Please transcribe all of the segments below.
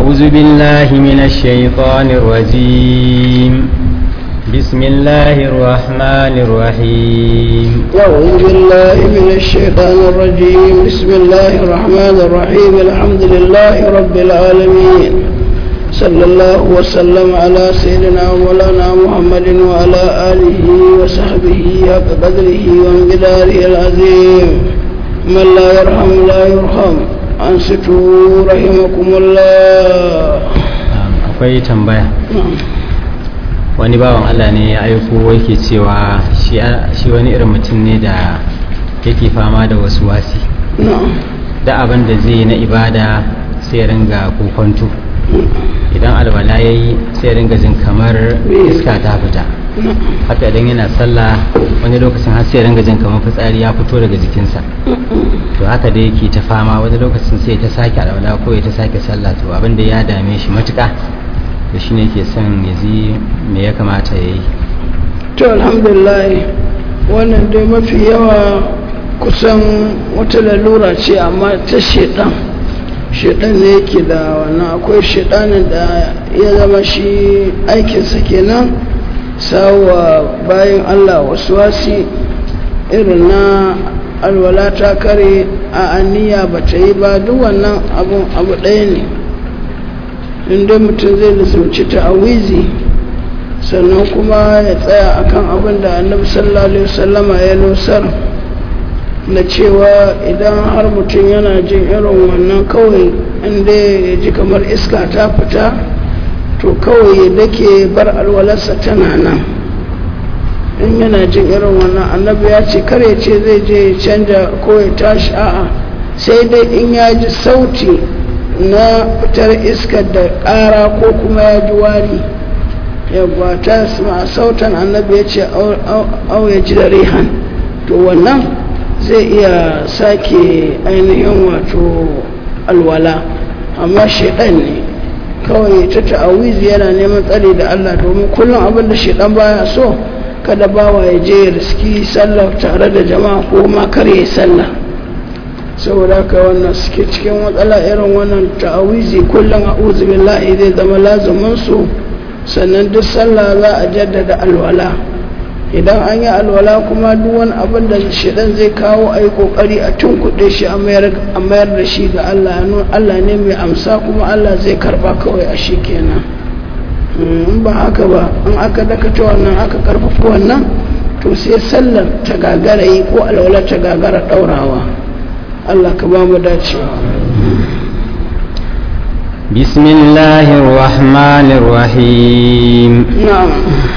أعوذ بالله من الشيطان الرجيم بسم الله الرحمن الرحيم أعوذ بالله من الشيطان الرجيم بسم الله الرحمن الرحيم الحمد لله رب العالمين صلى الله وسلم على سيدنا ومولانا محمد وعلى آله وصحبه حق قدره وانقداره العظيم من لا يرحم لا يرحم أنصتوا رحمكم الله akwai tambaya wani bawan Allah ne ya aiko yake cewa shi shi wani irin mutum ne da yake fama da wasu wasi نعم da abin da zai na ibada sai ya ringa kokonto idan alwala ya yi sai ya ringa jin kamar iska ta fita haka idan yana sallah wani lokacin har sai ya ringa jin kamar fitsari ya fito daga jikinsa to haka da yake ta fama wani lokacin sai ta sake alwala ko ya ta sake sallah to abin da ya dame shi matuka da shi ne ke son ya ji me ya kamata ya yi to alhamdulillah wannan dai mafi yawa kusan wata lalura ce amma ta shedan shedan ne yake da wannan akwai shedanin da ya zama shi aikinsa kenan sawa bayan allah wasu wasi irin na alwala ta kare a aniya ba ta yi ba duk wannan abu abu ɗaya ne inda mutum zai lissauci ta'awizi sannan kuma ya tsaya akan abin da annabi sallallahu alaihi wasallama ya nusar na cewa idan har mutum yana jin irin wannan kawai inda ya ji kamar iska ta fita to kawai da ke bar alwalarsa tana nan in yana jin irin wannan annabi ya ce kare ce zai je ya canja ko ya tashi a'a sai dai in ya ji sauti na fitar iskar da ƙara ko kuma ya ji wari yawwa ta sama sautan annabi ya ce au ya ji da rihan to wannan zai iya sake ainihin wato alwala amma shaidan ne kawai ta ta'awizi yana neman tsari da Allah domin kullum abin da shaidan baya so kada bawa ya je ya riski sallah tare da jama'a ko ma kar ya sallah saboda haka wannan suke cikin matsala irin wannan ta'awizi kullum a'udhu billahi zai zama lazumin su sannan duk sallah za a jaddada alwala idan an yi alwala kuma duk wani abin da shidan zai kawo a yi kokari a tunkuɗe shi a mayar da shi ga Allah Allah ne mai amsa kuma Allah zai karba kawai a shi kenan in ba haka ba in aka dakata wannan aka karfafa wannan to sai sallar ta gagara yi ko alwala ta gagara ɗaurawa Allah ka ba mu dacewa بسم الله الرحمن الرحيم na'am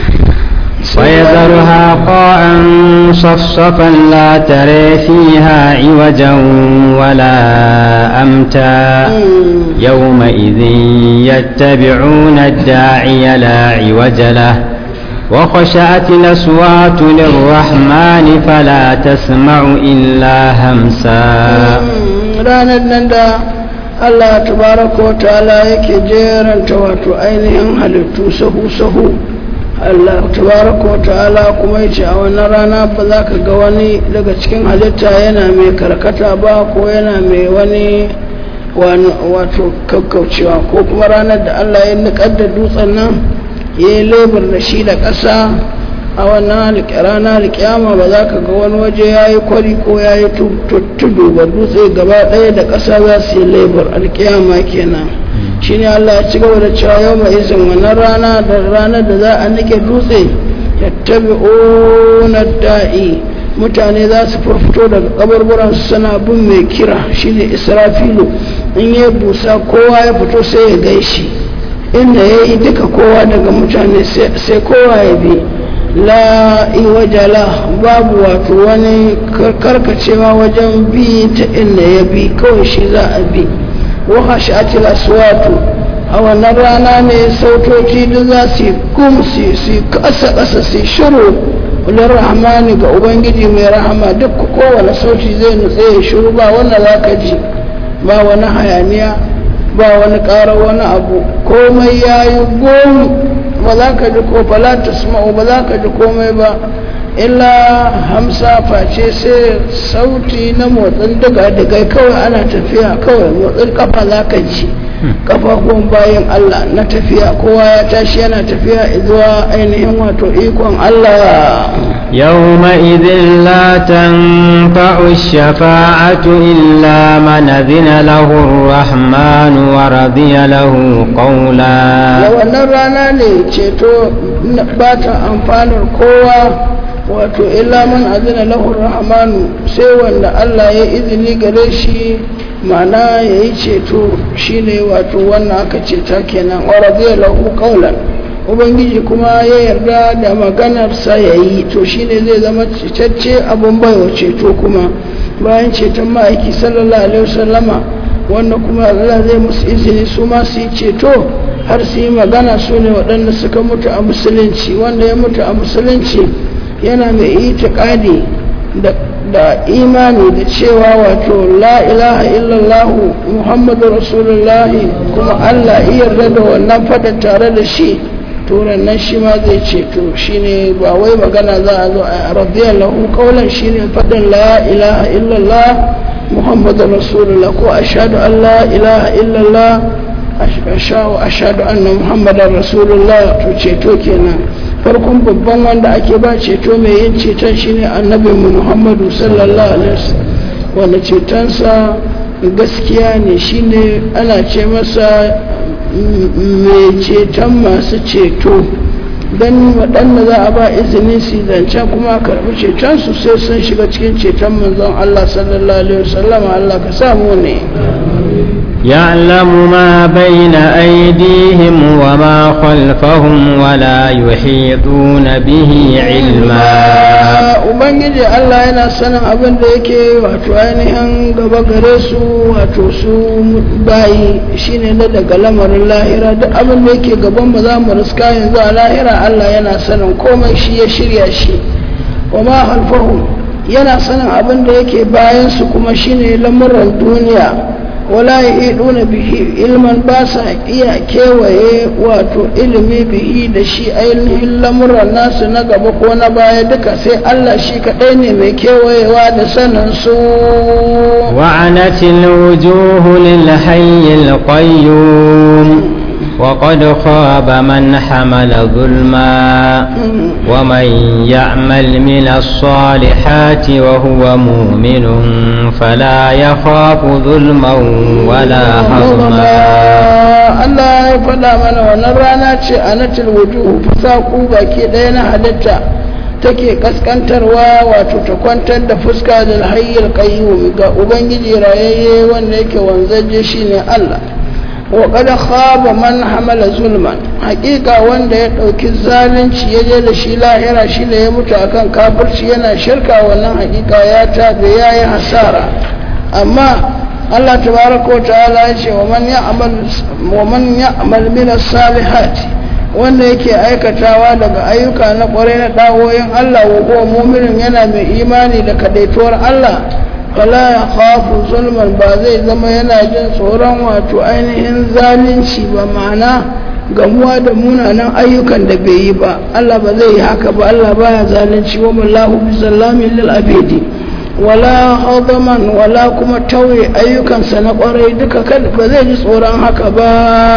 ويذرها قاعا صفصفا لا تري فيها عوجا ولا أمتا يومئذ يتبعون الداعي لا عوج له وخشعت الأصوات للرحمن فلا تسمع إلا همسا ranar nan da Allah tabaraka wa ta'ala yake jeranta wato ainihin halittu sahu-sahu Allah tabaraka wa ta'ala kuma yace a wannan rana ba za ka ga wani daga cikin halitta yana mai karkata ba ko yana mai wani wato kakkaucewa ko kuma ranar da Allah ya niƙar da dutsen nan ya yi lebur da shi da ƙasa a wannan rana alƙiyama ba za ka ga wani waje ya yi kwari ko ya yi tudu ba dutse gaba ɗaya da ƙasa za su yi lebur alƙiyama kenan shi ne Allah ya ci gaba da cewa yau mai izin wannan rana da ranar da za a nike dutse ya tabi onar da'i mutane za su furfito daga kabarburan suna bin mai kira shine israfilu in ya busa kowa ya fito sai ya gaishe inda ya yi duka kowa daga mutane sai kowa ya bi la iwajala babu wato wani karkacewa wajen bi ta inda ya bi kawai shi za a bi wahashatil aswatu a wannan rana ne sautoci da za su yi kum su kasa kasa su shiru wani rahmani ga ubangiji mai rahama duk kowane sauti zai nutse ya shiru ba wanda za ka ji ba wani hayaniya ba wani ƙara wani abu komai ya yi gom ba za ka ji ko falata ba za ka ji komai ba illa hamsa face sai sauti na motsin daga daga kawai ana tafiya kawai motsin kafa za ka ji kafafuwan bayan Allah na tafiya kowa ya tashi yana tafiya zuwa ainihin wato ikon Allah يومئذ لا تنفع الشفاعة إلا من أذن له الرحمن ورضي له da قولا wannan rana ne ceto ba ta amfanar kowa wato illa man azina lahu rahmanu sai wanda Allah ya izini gare shi ma'ana ya yi ceto shine wato wannan aka ceta kenan wa radiya lahu qawlan ubangiji kuma ya yarda da maganarsa ya yi to shine zai zama cetacce abun baiwa ceto kuma bayan ceton ma'aiki sallallahu alaihi wasallama wanda kuma Allah zai musu izini su ma su yi ceto har su yi magana su ne waɗanda suka mutu a musulunci wanda ya mutu a musulunci yana mai itikadi da da imani da cewa wato la ilaha illallah muhammadu rasulullahi kuma Allah iya yarda da wannan fada tare da shi to nan shi ma zai ceto shine ba wai magana za a zo a radiyallahu qawlan shine fadin la ilaha illallah muhammadu rasulullah ko ashhadu an la ilaha illallah ashhadu anna muhammadan rasulullah to ceto kenan farkon babban wanda ake ba ceto mai yin ceton shine annabi muhammadu sallallahu alaihi wasallam wanda cetonsa gaskiya ne shine ana ce masa mai ceton masu ceto don waɗanda za a ba izini su zancen kuma karɓi cetonsu sai sun shiga cikin ceton manzon Allah sallallahu alaihi wasallam Allah ka samu ne يعلم ما بين أيديهم وما خلفهم ولا يحيطون به علما ubangiji Allah yana sanin abin da yake wato ainihin gaba gare su wato su bayi shine na daga lamarin lahira duk abin da yake gaban ba za mu riska yanzu a lahira Allah yana sanin komai shi ya shirya shi wa ma halfahum yana sanin abin da yake bayan su kuma shine lamuran duniya wala ya bihi ilman ba sa iya kewaye wato ilimi bihi da shi ainihin lamuran nasu na gaba ko na baya duka sai Allah shi kaɗai ne mai kewayewa da sanin su وعنت الوجوه للحي القيوم وقد خاب من حمل ظلما ومن يعمل من الصالحات وهو مؤمن فلا يخاف ظلما ولا هضما Allah ya faɗa mana wannan rana ce a natil wujuhu fasaku baki ɗaya na halitta take kaskantarwa wato ta kwantar da fuska da hayyar qayyum ga ubangiji rayayye wanda yake wanzaje shine Allah wa kada khaba man hamala zulman hakika wanda ya dauki zalunci ya je da shi lahira shi ne ya mutu akan kafirci yana shirka wannan hakika ya tabe yayi hasara amma Allah tabaraka wa ta'ala ya ce wa man ya'mal wa man ya'mal min as-salihati wanda yake aikatawa daga ayyuka na kwarai na dawoyin Allah wa huwa mu'minun yana mai imani da kadaituwar Allah fala ya khafu zulman ba zai zama yana jin tsoron wato ainihin zalunci ba ma'ana gamuwa da munanan ayyukan da bai yi ba Allah ba zai yi haka ba Allah baya zalunci wa mallahu bi zallamin lil abidi wala hadaman wala kuma tauye ayyukansa na kwarai duka kan ba zai ji tsoron haka ba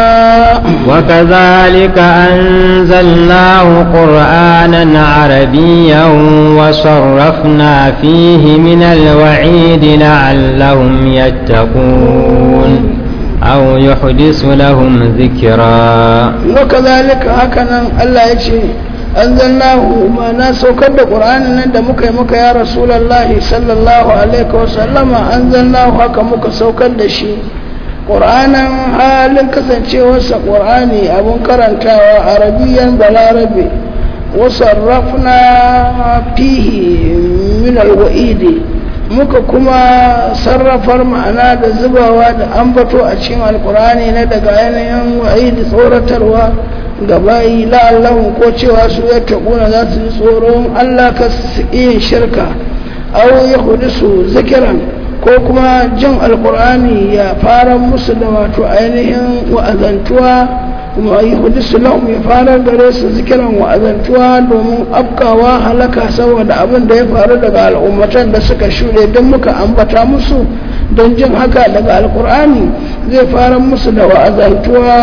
وكذلك أنزلناه قرآنا عربيا وصرفنا فيه من الوعيد لعلهم يتقون أو يحدث لهم ذكرا وكذلك هكذا الله يجي anzalnahu ma na saukar da qur'anin nan da muka yi muka ya rasulullahi sallallahu alaihi wa sallama anzalnahu haka muka saukar da shi qur'anin halin kasancewarsa qur'ani abun karantawa arabiyan balarabe wa sarrafna fihi min alwa'idi muka kuma sarrafar ma'ana da zubawa da ambato a cikin alkur'ani na daga yanayin wa'idi tsoratarwa ga bayi la'allahun ko cewa su ya taɓuna za su ji tsoron allah ka su yin shirka au ya hudu su zikiran ko kuma jin alkur'ani ya fara musu da wato ainihin wa'azantuwa kuma yi hudu su lahum ya fara gare su zikiran wa'azantuwa domin afkawa halaka saboda abin da ya faru daga al'ummatan da suka shuɗe don muka ambata musu don jin haka daga alkur'ani zai fara musu da wa'azantuwa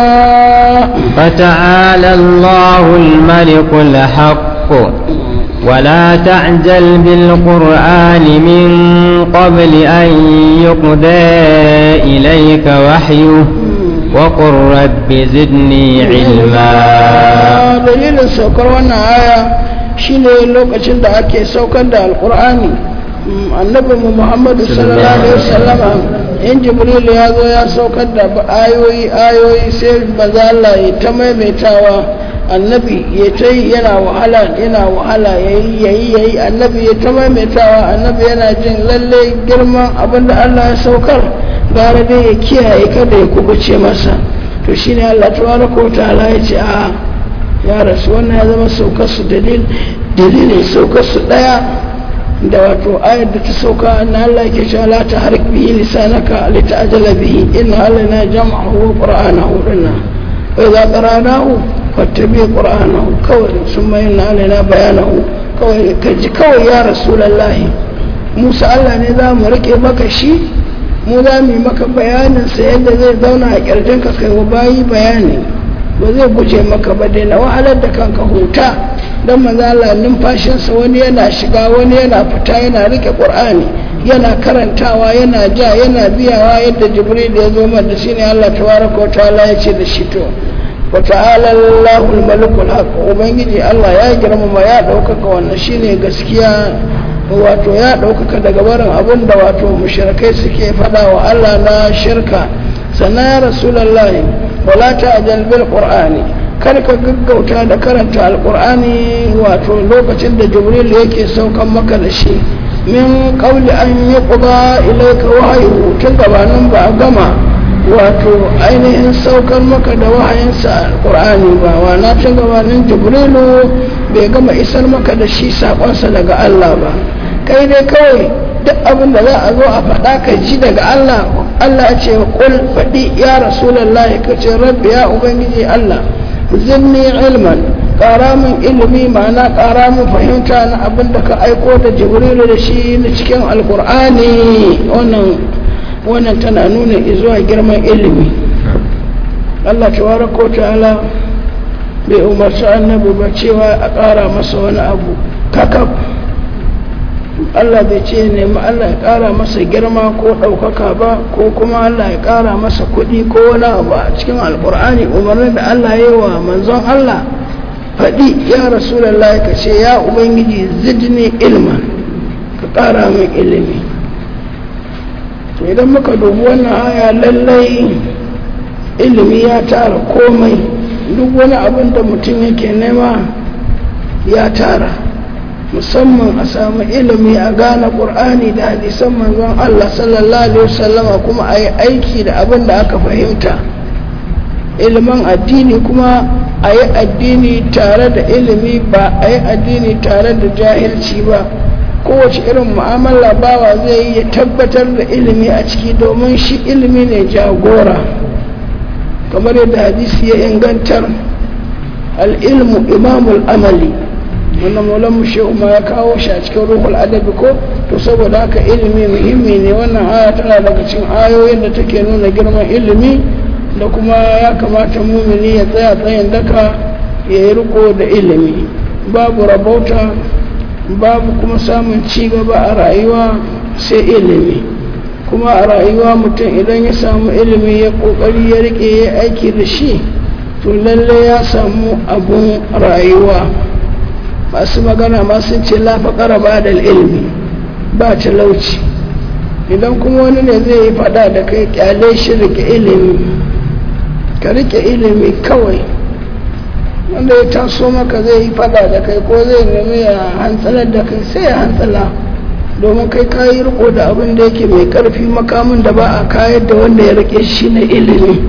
فتعالى الله الملك الحق ولا تعجل بالقرآن من قبل أن يقضى إليك وحيه وقل رب زدني علما dalilin saukar wannan aya shine lokacin da ake saukar da alkur'ani annabi mu muhammadu sallallahu alaihi wasallama in jibril ya zo ya saukar da ayoyi ayoyi sai maza Allah ya ta maimaitawa annabi ya ta yi yana wahala yana wahala yayi yayi yayi annabi ya ta maimaitawa annabi yana jin lalle girman abinda Allah ya saukar gara dai ya kiyaye kada ya kubuce masa to shine Allah tabaraka wa ta'ala ya ce a ya rasu wannan ya zama saukar su dalil dalilin saukar su daya da wato ayar da ta sauka na Allah ke cewa la ta harik bihi lisanaka li ta'jala bihi inna alaina jam'ahu wa qur'anahu dinna wa idza qara'nahu fattabi qur'anahu kawai summa inna alaina bayanahu kawai kaji kawai ya rasulullahi Musa Allah ne za mu rike maka shi mu za mu yi maka bayanin sa yadda zai zauna a kirjin ka kai wa bayi bayani ba zai guje maka ba dai na wahalar da kanka huta don mazala numfashinsa wani yana shiga wani yana fita yana rike ƙur'ani yana karantawa yana ja yana biyawa yadda jibril ya zo da shi ne allah tabaraka wa ta'ala ya ce da shi to wa ta'ala allahul malikul haq ubangiji allah ya girmama ya ɗaukaka wannan shine gaskiya wato ya ɗaukaka daga barin abin da wato mushrikai suke faɗa wa allah na shirka sannan ya rasulullahi wala ta'jal bil qur'ani kar ka gaggauta da karanta alqur'ani wato lokacin da jibril yake saukan maka da shi min qawli an yuqda ilayka wahyu tun gabanin ba a gama wato ainihin saukar maka da wahayinsa alqur'ani ba wana tun gabanin jibrilu bai gama isar maka da shi sakonsa daga Allah ba kai dai kawai duk abin da za a zo a faɗa ka ji daga Allah Allah ya ce kul faɗi ya rasulullahi ka ce rabbi ya ubangiji Allah zinni ilman ƙara min ilimi ma'ana ƙara min fahimta na abin da ka aiko da jibrilu da shi na cikin alkur'ani wannan wannan tana nuna zuwa girman ilimi Allah tabaraka ta'ala bai umarci annabi ba cewa a ƙara masa wani abu kakab Allah bai ce nemi Allah ya ƙara masa girma ko ɗaukaka ba ko kuma Allah ya ƙara masa kuɗi ko wani abu a cikin alƙur'ani umarnin da Allah ya yi wa manzon Allah faɗi ya rasulallah ka ce ya ubangiji zidni ilman ka ƙara min ilimi to idan muka dubi wannan aya lallai ilimi ya tara komai duk wani abin da mutum yake nema ya tara musamman a samu ilimi a gane ƙur'ani da hadisan manzon Allah sallallahu alaihi wasallama kuma a yi aiki da abin da aka fahimta ilimin addini kuma a yi addini tare da ilimi ba a yi addini tare da jahilci ba kowace irin mu'amala bawa zai yi ya tabbatar da ilimi a ciki domin shi ilimi ne jagora kamar yadda hadisi ya ingantar al'ilmu imamul amali wannan maulan mu shehu ma ya kawo shi a cikin ruhul adabi ko to saboda haka ilimi muhimmi ne wannan aya tana daga cikin ayoyin da take nuna girman ilimi da kuma ya kamata mumini ya tsaya tsayin daka ya yi riko da ilimi babu rabauta babu kuma samun ci gaba a rayuwa sai ilimi kuma a rayuwa mutum idan ya samu ilimi ya kokari ya rike ya aiki da shi to lalle ya samu abun rayuwa masu magana ma sun ce lafaƙara ba da ilimi ba talauci idan kuma wani ne zai yi fada da kai kyale shi rike ilimi ka rike ilimi kawai wanda ya taso maka zai yi fada da kai ko zai nemi ya hantsalar da kai sai ya hantsala domin kai ka yi riko da abin da yake mai karfi makamin da ba a kayar da wanda ya rike shi na ilimi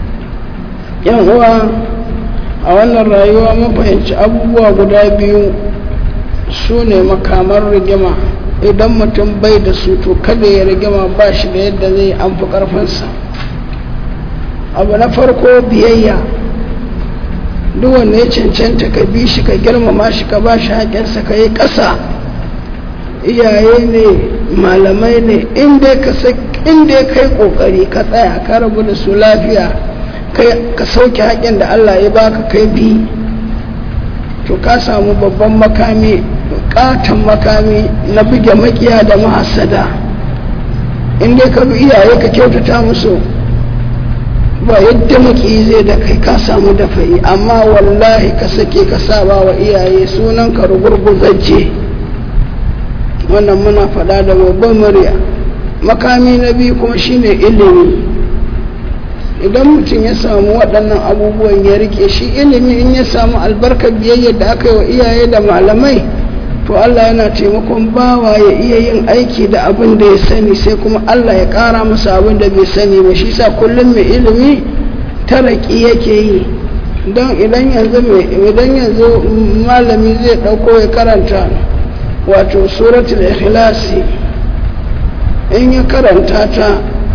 yan uwa a wannan rayuwa mun fahimci abubuwa guda biyu su ne makamar rigima idan mutum bai da su to kada ya rigima ba shi da yadda zai amfi karfinsa abu na farko biyayya duk wanda ya cancanta ka bi shi ka girmama shi ka ba shi haƙinsa ka yi ƙasa iyaye ne malamai ne inda ka inda ya kai kokari ka tsaya ka rabu da su lafiya ka sauke haƙin da Allah ya baka kai bi to ka samu babban makami katon makami na buge makiya da mahasada inda ka bi iyaye ka kyautata musu ba yadda maki zai da kai ka samu dafayi amma wallahi ka sake ka saba wa iyaye sunan ka rugurguzajje wannan muna faɗa da babban murya makami na biyu kuma shine ilimi idan mutum ya samu waɗannan abubuwan ya rike shi ilimi in ya samu albarkar biyayyar da aka yi wa iyaye da malamai to Allah yana taimakon bawa ya iya yin aiki da abin da ya sani sai kuma Allah ya ƙara masa abin da bai sani ba shi sa kullum mai ilimi taraki yake yi don idan yanzu idan yanzu malami zai ɗauko ya karanta wato suratul ikhlasi in ya karanta ta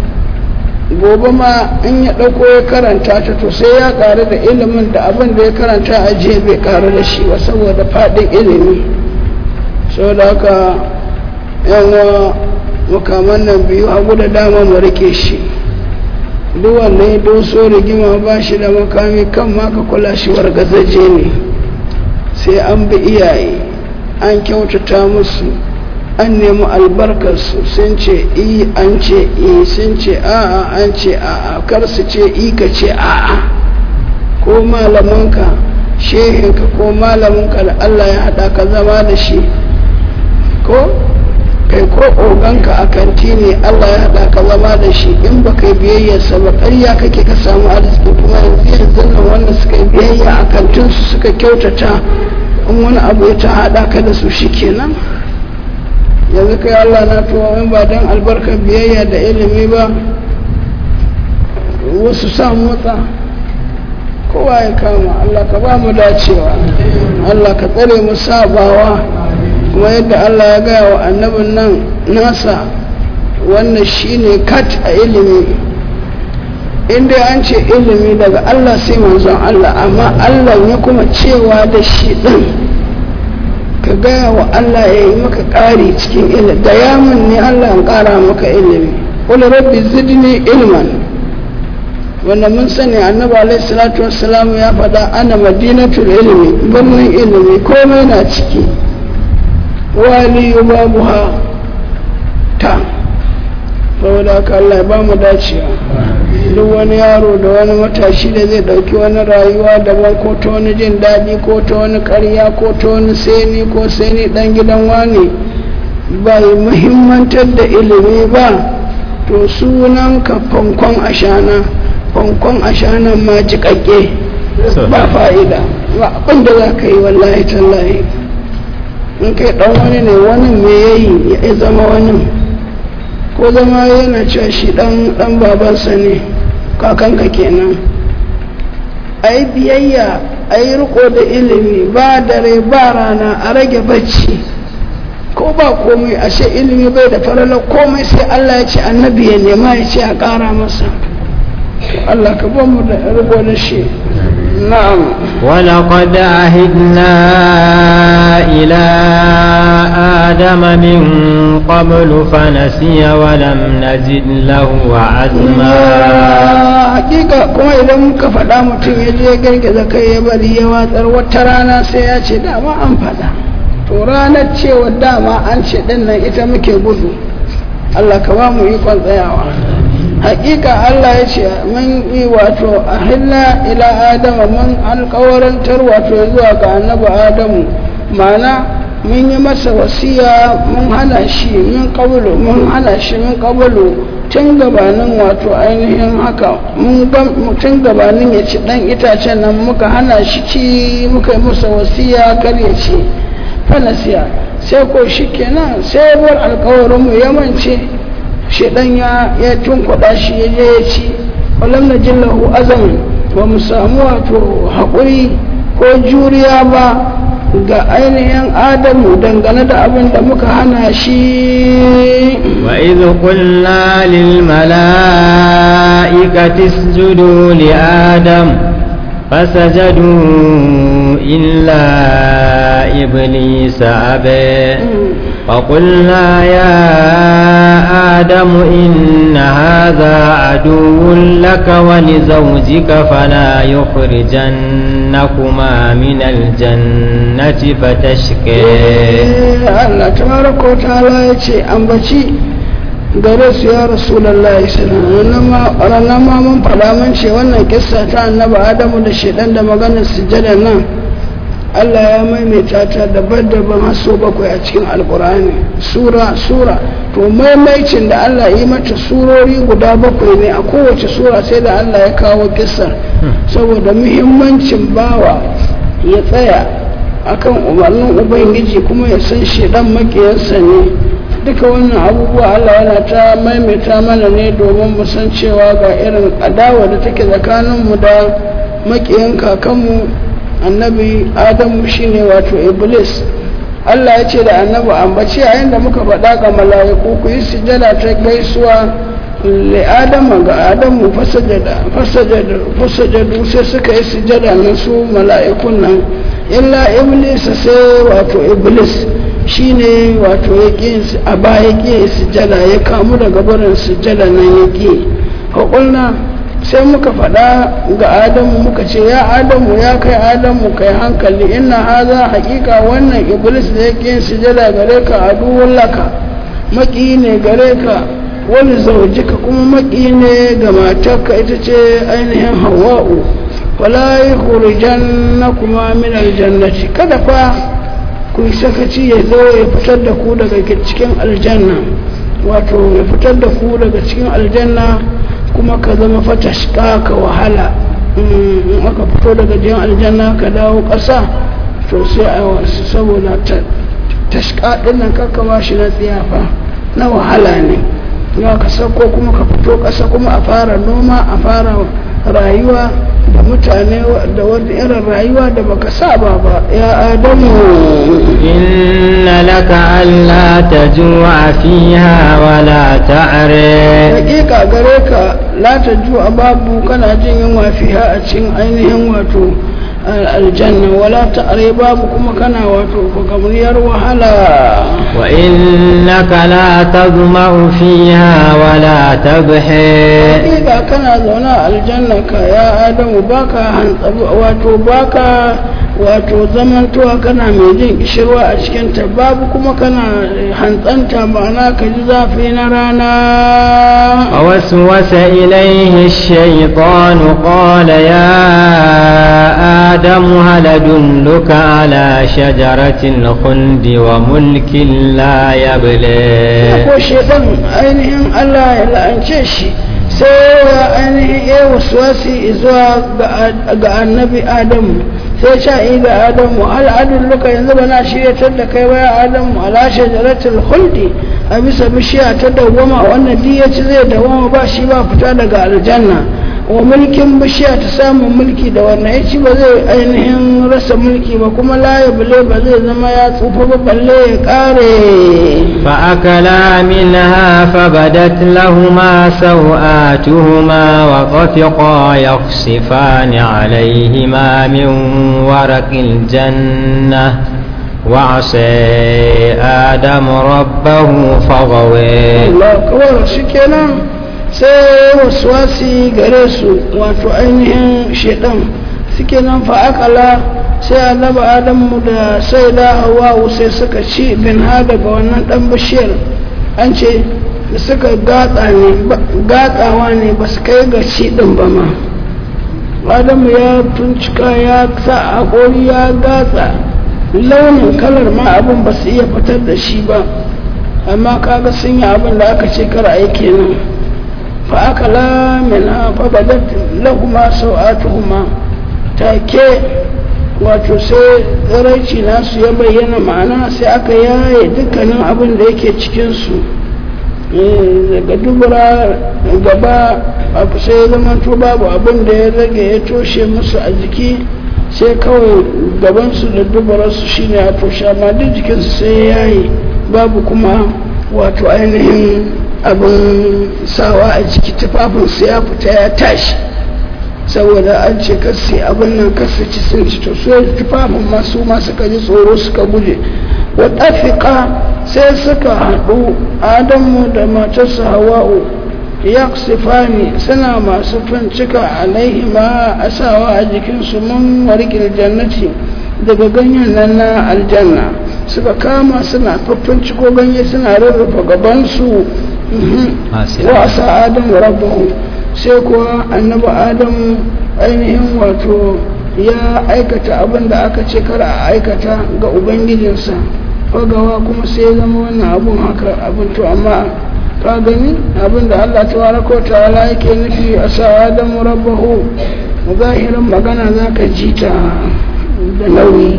gobe ma in ya ɗauko ya karanta ta to sai ya ƙaru da ilimin da abin da ya karanta a jiya bai ƙaru da shi ba saboda faɗin ilimi saboda haka yawa makaman nan biyu hagu da dama mu rike shi duk wannan ya doso rigima ba shi da makami kan ma ka kula shi wargazaje ne sai an bi iyaye an kyautata musu an nemi albarkarsu sun ce i an ce i sun ce a'a an ce a'a kar su ce i ka ce a'a ko malamanka shehinka ko malaminka da Allah ya haɗa ka zama da shi ko kai ko oganka a kanti ne Allah ya haɗa ka zama da shi in ba kai biyayyarsa ba ƙarya kake ka samu arziki kuma yanzu yanzu nan wanda suka yi biyayya a kantinsu suka kyautata in wani abu ya ta haɗa ka da su shi kenan yanzu kai Allah na tuwa in ba don albarkar biyayya da ilimi ba wasu sa motsa kowa ya kama Allah ka ba mu dacewa Allah ka tsare mu sabawa kuma yadda Allah ya gaya wa annabin nan nasa wannan shine kat a ilimi inda an ce ilimi daga Allah sai manzon Allah amma Allah ya kuma cewa da shi din ka gaya wa Allah ya yi maka ƙari cikin ilimi da yamin ne Allah ya ƙara maka ilimi wani rabbi zidni ilman wanda mun sani annabi alaihi salatu wassalam ya faɗa ana madinatul ilmi birnin ilimi komai na ciki wali babuha ta saboda haka Allah ya ba mu dacewa duk wani yaro da wani matashi da zai dauki wani rayuwa daban ko ta wani jin daɗi ko ta wani ƙarya ko ta wani seni ko seni ɗan gidan wani bai muhimmantar da ilimi ba to sunan ka fankon ashana fankon ashanan ma jiƙaƙƙe ba fa'ida ba abin da za ka yi wallahi tallahi in kai ɗan wani ne wani me yayi ya zama wani ko zama yana cewa shi ɗan babansa ne kakanka kenan a yi biyayya a yi riko da ilimi ba dare ba rana a rage bacci ko ba komai ashe ilimi bai da farala komai sai Allah ya ce annabi ya nema ya ce a ƙara masa Allah ka ba mu da riko da shi na'am ولقد عهدنا إلى آدم من قبل فنسي ولم نجد له عزما hakika kuma idan muka faɗa mutum ya je gargaza kai ya bari ya watsar wata rana sai ya ce dama an faɗa to ranar cewa dama an ce ɗin nan ita muke gudu Allah ka ba mu ikon tsayawa hakika Allah ya ce mun yi wato a hilla ila adama mun alkawarantar wato zuwa ga annabi adamu mana mun yi masa wasiya mun hana shi min kabulu mun hana shi min kabulu tun gabanin wato ainihin haka mun tun gabanin ya ci dan itacen nan muka hana shi ci muka yi masa wasiya kar ya ci fanasiya sai ko shi kenan sai bar alkawarin mu yamance shi dan ya ya tunkuɗa shi ya je ya ci walam na jillahu azamin ba mu samu wato haƙuri ko juriya ba ga ainihin adamu dangane da abin da muka hana shi وإذ قلنا للملائكة اسجدوا لآدم فسجدوا إلا إبليس أبى فقلنا يا آدم إن هذا عدو لك ولزوجك فلا يخرجنكما من الجنة فتشقى Allah tabaraka wa ta'ala ya ce ambaci gare su ya rasulullahi sallallahu ranar ma mun faɗa mun ce wannan kissa ta annabi adamu da shedan da maganar sujjada nan Allah ya maimaita ta daban-daban har sau bakwai a cikin alkur'ani sura sura to maimaicin da Allah yi mata surori guda bakwai ne a kowace sura sai da Allah ya kawo kissar saboda muhimmancin bawa ya tsaya akan umarnin ubangiji kuma ya san shedan makiyarsa ne duka wannan abubuwa Allah yana ta maimaita mana ne domin mu san cewa ga irin adawa da take tsakaninmu da makiyan kakanmu annabi adamu shine wato iblis Allah ya ce da annabi ambaci yayin da muka faɗa ga mala'iku ku yi sujada ta gaisuwa li adama ga adamu fasajada fasajada fasajadu sai suka yi sujada na su mala'ikun nan illa iblis sai wato iblis shine wato ya ƙi a baya ƙi sujada ya kamu daga barin sujada nan ya ƙi haƙulna sai muka faɗa ga adamu muka ce ya adamu ya kai adamu kai hankali ina haza haƙiƙa wannan iblis da ya ƙi sujada gare ka aduwun laka maƙi ne gare ka wani zaujika kuma maƙi ne ga matarka ita ce ainihin hawa'u wala yi hurijan na kuma min aljannati kada fa ku sakaci ya zo ya fitar da ku daga cikin aljanna wato ya fitar da ku daga cikin aljanna kuma ka zama fatashka ka wahala in aka fito daga jiyan aljanna ka dawo ƙasa to sai a wasu saboda tashka ɗin nan kakka shi na tsiyafa na wahala ne ya ka sauko kuma ka fito ƙasa kuma a fara noma a fara rayuwa da mutane da wani irin rayuwa da baka saba ba ya adamu inna laka alla tajua fiha wala ta're hakika gare ka la tajua babu kana jin yunwa fiha a cikin ainihin wato aljanna wala ta're babu kuma kana wato gamriyar wahala wa innaka la tazma'u fiha wala tabhi hakika kana zaune a aljanna ka ya adamu baka wato baka wato zamantowa kana mai jin kishirwa a cikin ta babu kuma kana hantsanta ma'ana ka ji zafi na rana ووسوس إليه الشيطان قال يا آدم هل أدلك على شجرة الخلد وملك لا يبلى ko shedan ainihin Allah ya la'ance shi sai ya ainihin ya wasuwasi zuwa ga annabi adamu sai sha yi ga adamu al'adun luka yanzu ba na shiryatar da kai baya adamu ala shajaratul huldi a bisa bishiya ta dawwama wannan duk ya ci zai dawwama ba shi ba fita daga aljanna wa mulkin bishiya ta samun mulki da wannan ya ci ba zai ainihin rasa mulki ba kuma laye bale ba zai zama ya tsufa ba balle ya kare فأكلا منها فبدت لهما سوآتهما وطفقا يخصفان عليهما من ورق الجنة وعصى آدم ربه فغوي Allah kawai shi kenan sai waswasi gare su wato ainihin shedan suke nan fa'akala sai annabi adamu da sai da hawa sai suka ci bin ha daga wannan dan bishiyar an ce da suka gatsa ne gatsawa ne ba su kai ga ci din ba ma adamu ya tuncika ya sa haƙori ya gatsa launin kalar ma abin ba su iya fitar da shi ba amma kaga sun yi abin da aka ce kar a yi kenan fa aka lamina fa badat lahuma sau'atuhuma take wato sai tsiraici nasu ya bayyana ma'ana sai aka yaye dukkanin abin da yake cikinsu daga dubura gaba abu sai ya zama to babu abin da ya rage ya toshe musu a jiki sai kawai gabansu da dubararsu shine a toshe amma duk jikinsu sai ya yaye babu kuma wato ainihin abin sawa a jiki tufafinsu ya fita ya tashi saboda an ce kasi abin nan kasu ci sun ci to su tufafin masu masu kaji tsoro suka guje wa ɗafiƙa sai suka haɗu adamu da matarsa hawa'u yaksifani suna masu fincika alaihima asawa a jikinsu mun warkil jannati daga ganyen nan na aljanna suka kama suna faffinciko ganye suna rarrafa gabansu wa asa adamu rabbahu sai kuwa annabi adamu ainihin wato ya aikata abin da aka ce kar a aikata ga ubangijinsa fagawa kuma sai zama wannan abun haka abin to amma ka gani abin da Allah tabaraka wa ta'ala yake nufi a sa adamu rabbahu zahirin magana za ka ji ta da nauyi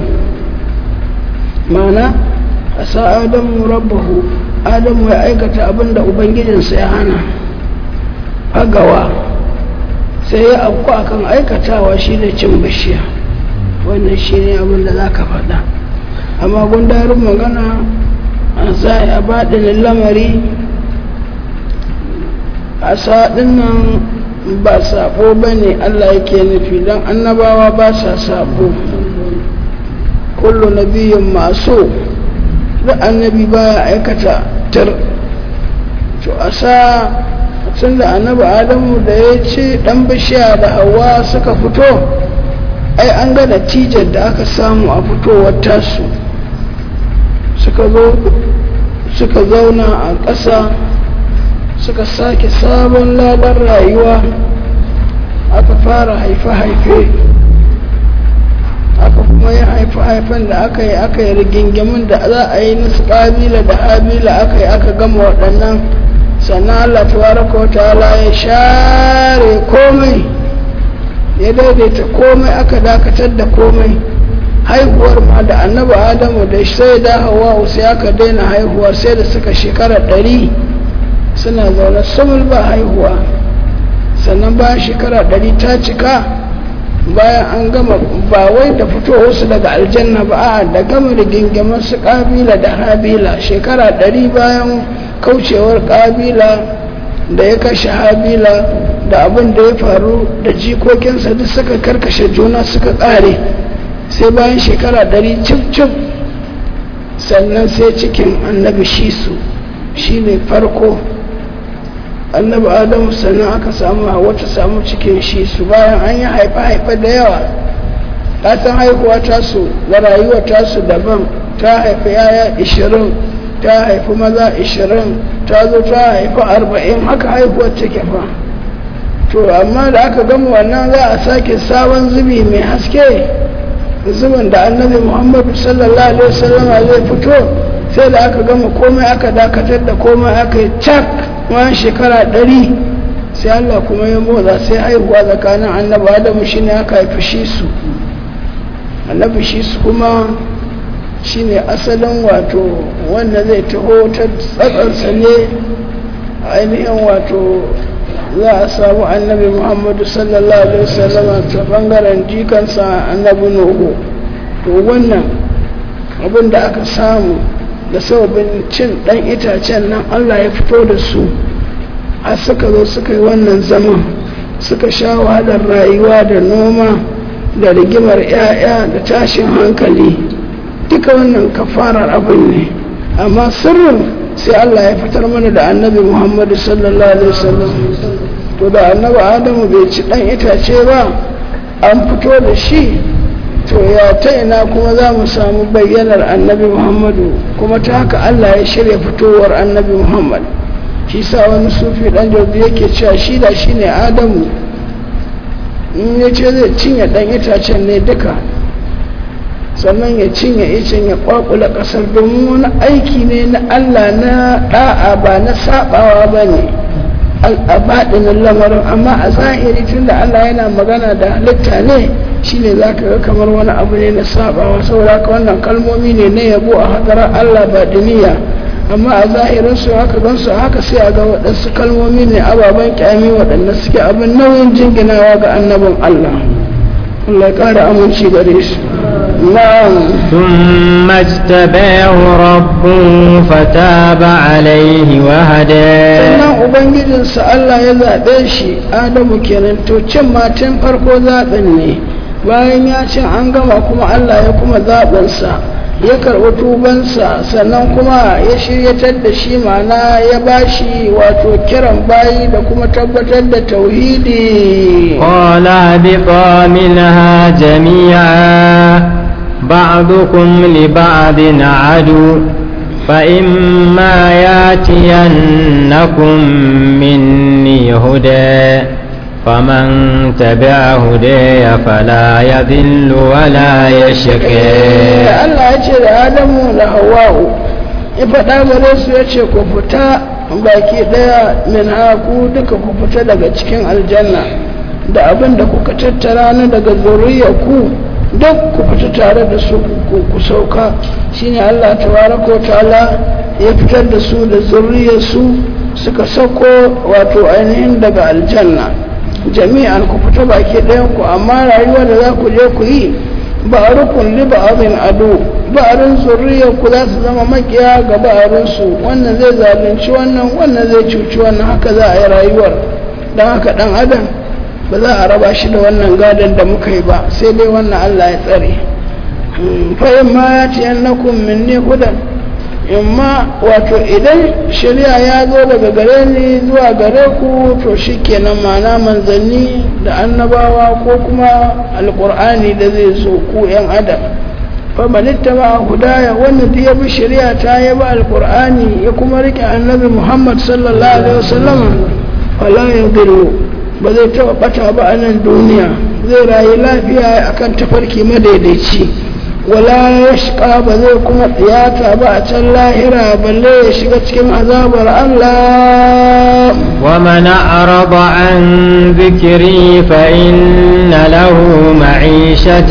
mana a sa adamu rabbahu adamu ya aikata abin da ubangijinsa ya hana fagawa sai ya afku akan aikatawa shi da cin bishiya wannan shi ne abin da za ka faɗa amma gundarin magana a za a baɗinin lamari a saɗin nan ba saɓo ba ne allah yake nufi don annabawa ba sa saɓo kullu nabiyin masu da annabi baya aikata tar to a sa tun da annabi adamu da ya ce dan bishiya da hawa suka fito ai an ga natijar da aka samu a fitowar tasu suka zo suka zauna a ƙasa suka sake sabon labar rayuwa aka fara haife-haife aka kuma yi haife-haifen da aka yi aka yi rigingimin da za a yi nasu ƙabila da habila aka yi aka gama waɗannan sannan Allah tabaraka wa ta'ala ya share komai ya daidaita komai aka dakatar da komai haihuwar ma da annabi adamu da sai da hawa sai aka daina haihuwa sai da suka shekara ɗari suna zaune sumul ba haihuwa sannan bayan shekara ɗari ta cika bayan an gama ba wai da fitowarsu daga aljanna ba a da gama rigingimin su ƙabila da habila shekara ɗari bayan kaucewar ƙabila da ya kashe habila da abin da ya faru da jikokinsa duk suka karkashe juna suka ƙare sai bayan shekara ɗari cif-cif sannan sai cikin annabi shisu shi ne farko annabi adamu sannan aka samu a wata samu cikin shisu bayan an yi haife-haife da yawa san haihuwa tasu da rayuwa tasu daban ta haifi yaya ishirin ta haifi maza ishirin ta zo ta haifi arba'in haka haihuwar take fa to amma da aka gama wannan za a sake sabon zubi mai haske zubin da annabi muhammadu sallallahu alaihi wasallam zai fito sai da aka gama komai aka dakatar da komai aka yi cak wani shekara ɗari sai allah kuma ya motsa sai haihuwa tsakanin annabi adamu shine aka haifi shi su annabi shi su kuma shine asalin wato wanda zai taho ta tsatsansa ne ainihin wato za a samu annabi muhammadu sallallahu alaihi wasallama ta bangaren jikansa annabi nuhu to wannan abin da aka samu da sababin cin dan itacen nan allah ya fito da su a suka zo suka yi wannan zaman suka sha wahalar rayuwa da noma da rigimar 'ya'ya da tashin hankali duka wannan kafarar abin ne amma sirrin sai Allah ya fitar mana da annabi Muhammadu sallallahu alaihi wasallam to da annabi Adamu bai ci dan itace ba an fito da shi to ya ta ina kuma za mu samu bayyanar annabi Muhammadu kuma ta haka Allah ya shirya fitowar annabi Muhammad shi sa wani sufi dan jabi yake cewa shi da shi ne Adamu in ya ce zai cinye dan itacen ne duka sannan ya cinye icen ya kwakula kasar domin wani aiki ne na Allah na da'a ba na sabawa ba ne al'abadinin lamarin amma a zahiri tun da Allah yana magana da halitta ne shine za ka ga kamar wani abu ne na sabawa saboda haka wannan kalmomi ne na yabo a hadarar Allah ba duniya amma a zahirin su haka don su haka sai a ga waɗansu kalmomi ne ababen kyami waɗanda suke abin nauyin jinginawa ga annabin Allah Allah ya ƙara aminci gare shi نعم ثم اجتباه ربه فتاب عليه وهدى sannan ubangijinsa Allah ya zaɓe shi adamu kenan to cin matan farko zaɓin ne bayan ya ce an gama kuma Allah ya kuma zaɓinsa ya karɓi tubansa sannan kuma ya shiryatar da shi mana ya bashi wato kiran bayi da kuma tabbatar da tauhidi قال اهبطا منها جميعا بعضكم لبعض عدو فإما ياتينكم مني هدى فمن تبع هدي فلا يذل ولا يشقى Allah ya ce da Adamu da Hawwa'u ya faɗa gare su ya ce ku fita baki ɗaya min haku duka ku fita daga cikin aljanna da abin da kuka tattara na daga zuriyar ku duk ku fita tare da su ku sauka shine Allah tabaraka wa ta'ala ya fitar da su da zuriyar su suka sauko wato ainihin daga aljanna jami'an ku fita baki ɗayan ku amma rayuwa da za ku je ku yi ba'arukun li ba'arin ado ba'arin zurriyar ku za su zama makiya ga ba'arin su wannan zai zalunci wannan wannan zai cuci wannan haka za a yi rayuwar don haka dan adam ba za a raba shi da wannan gadon da muka yi ba sai dai wannan Allah ya tsare fa in ma ya ci yannakum minni hudan in ma wato idan shari'a ya zo daga gare ni zuwa gare ku to shikenan ma'ana manzanni da annabawa ko kuma alkur'ani da zai zo ku yan adam fa manitta ba hudaya wannan da ya bi shari'a ta ya bi alkur'ani ya kuma rike annabi muhammad sallallahu alaihi wasallam wala yadillu ba zai taba bata ba a nan duniya zai rayu lafiya akan tafarki madaidaici wala ya shiga ba zai kuma tsiyata ba a can lahira balle ya shiga cikin azabar Allah ومن أعرض عن ذكري فإن له معيشة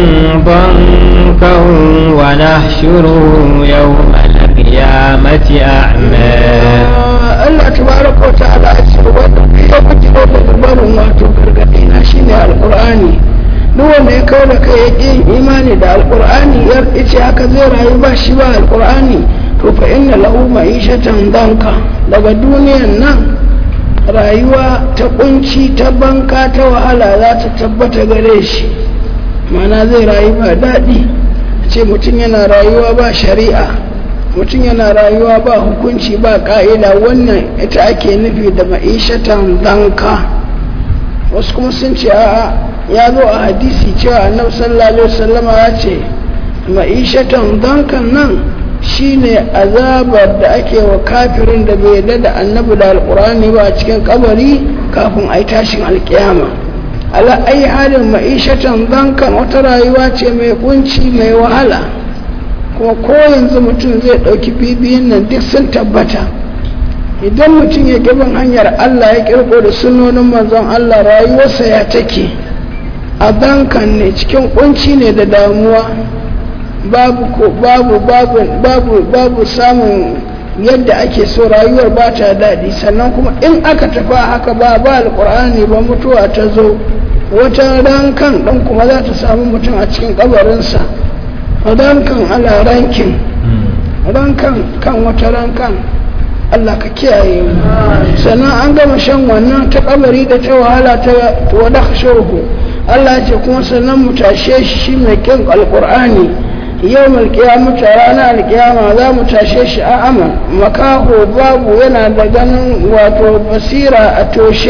ضنكا ونحشره يوم القيامة أعمى Allah tabaraka wa ta'ala ya ce wanda ya bujiro da barin wato gargadi na shine alqur'ani duk wanda ya kawo da kai ya ƙi imani da alqur'ani ya ce haka zai rayu ba shi ba alqur'ani to fa inna lahu ma'ishatan danka daga duniyan nan rayuwa ta kunci ta banka ta wahala za ta tabbata gare shi mana zai rayu ba daɗi ce mutum yana rayuwa ba shari'a mutum yana rayuwa ba hukunci ba ka'ida wannan ita ake nufi da ma'ishatan danka wasu kuma sun ce a ya zo a hadisi cewa annabi sallallahu alaihi wasallama ya ce ma'ishatan dankan nan shine azabar da ake wa kafirin da bai yarda da annabi da alkurani ba a cikin kabari kafin a yi tashin alkiyama ala ai halin ma'ishatan dankan wata rayuwa ce mai kunci mai wahala kuma ko yanzu mutum zai ɗauki bibiyin nan duk sun tabbata idan mutum ya gaban hanyar Allah ya kirko da sunonin manzon Allah rayuwarsa ya take a bankan ne cikin kunci ne da damuwa babu ko babu babu babu babu samun yadda ake so rayuwar ba ta daɗi sannan kuma in aka tafi haka ba ba alƙur'ani ba mutuwa ta zo wata rankan ɗan kuma za ta samu mutum a cikin ƙabarinsa rankan ala rankin rankan kan wata rankan Allah ka kiyaye mu sannan an gama shan wannan ta kabari da ta wahala ta wada shurhu Allah ce kuma sannan mu tashe shi mai kin alqur'ani yau malkiyamata ranar alkiyama za mu tashe shi a aman makaho babu yana da ganin wato basira a